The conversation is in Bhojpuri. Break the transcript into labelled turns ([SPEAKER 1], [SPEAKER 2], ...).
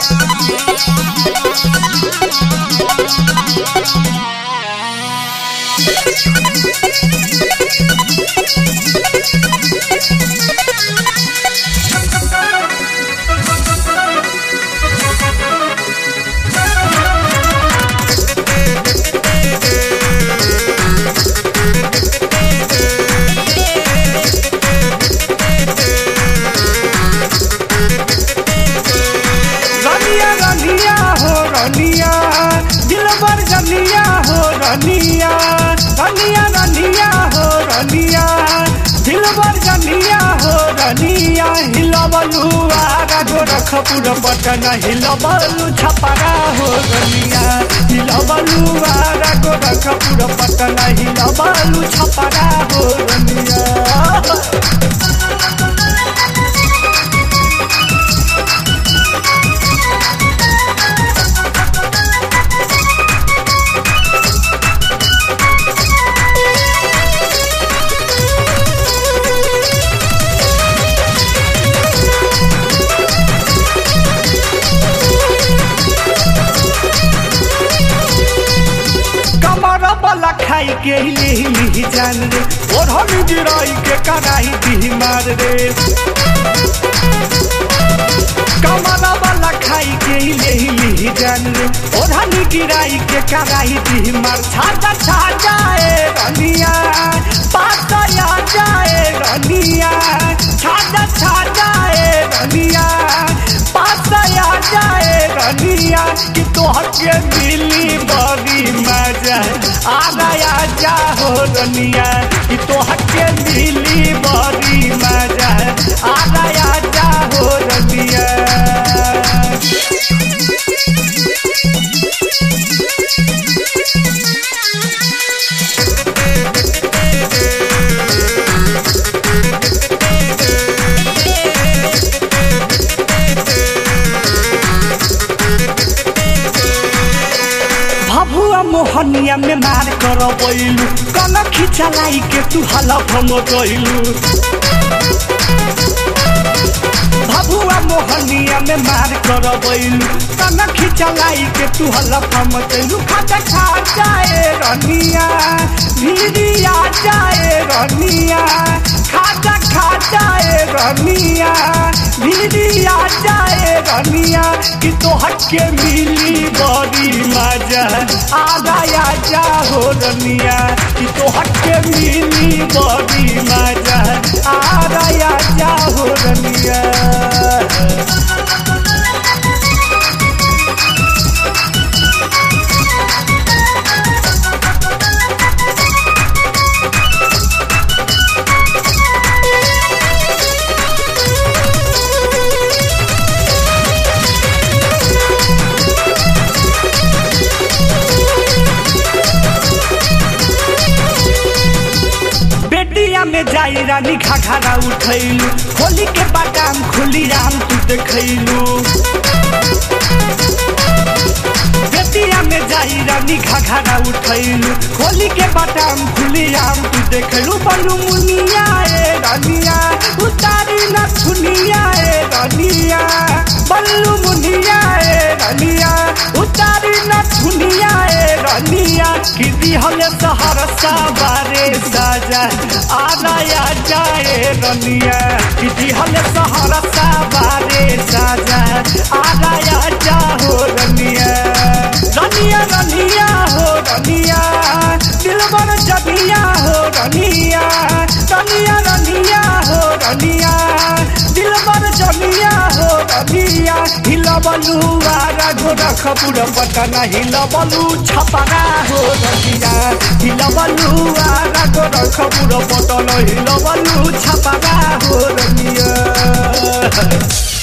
[SPEAKER 1] रनिया रनिया हो रनिया दिलबर रनिया हो रनिया रनिया रनिया हो रनिया दिलबर रनिया हो रनिया हिलबलु आगा गोरखपुर पटना हिलबलु छपरा हो रनिया हिलबलु आगा गोरखपुर पटना हिलबलु छपरा हो रनिया कमर वाला खाई के हिले हिले जान रे ओढ़नी गिराई के कराई दी मार रे कमर वाला खाई के हिले हिले जान रे ओढ़नी गिराई के कराई दी मार छाजा छाजा ए रनिया पातया जाए रनिया छाजा छाजा ए रनिया पातया जाए रनिया कि तोहर के मिली बड़ी मजा आ गया जा हो रनिया कि तोहर के मिली बड़ी मजा आ गया जा हो रनिया भभुआ मोहनिया में मार कर बैलू कल खिचलाई के तू हलफ गइलू भभुआ मोहनिया में मार कर बैलू कल खिचलाई के तू हलफ गइलू खाता खा जाए रनिया भिड़िया जाए रनिया खाता खा जाए रनिया भिड़िया जाए रनिया कि तोहर के मिली बड़ी मजा आ गया जा हो रनिया कि तोहर के मिली बड़ी मजा आ गया जा हो रनिया बेटिया में जाई रानी घाघरा उठैलू होली के बादाम खुली आम तू देखैलू बेटिया में जाई रानी घाघरा उठैलू होली के बादाम खुली आम तू देखैलू बलू मुनिया ए रनिया उतारी न सुनिया ए रनिया बल्लू मुनिया ए रनिया उतारी न सुनिया ए रनिया कि दिहले सहरसा बारे साजा आनाया जाए रनिया कि दिहले सहरसा बारे साजा आनाया जा हो रनिया रनिया रनिया हो रनिया दिलबर जबिया हो रनिया रनिया रनिया हो रनिया दिलबर जबिया हो रनिया हिलबलू आरा गोरखपुर पटना हिलबलू छपरा हो रनिया हिलबलू आरा गोरखपुर पटना हिलबलू छपरा हो रनिया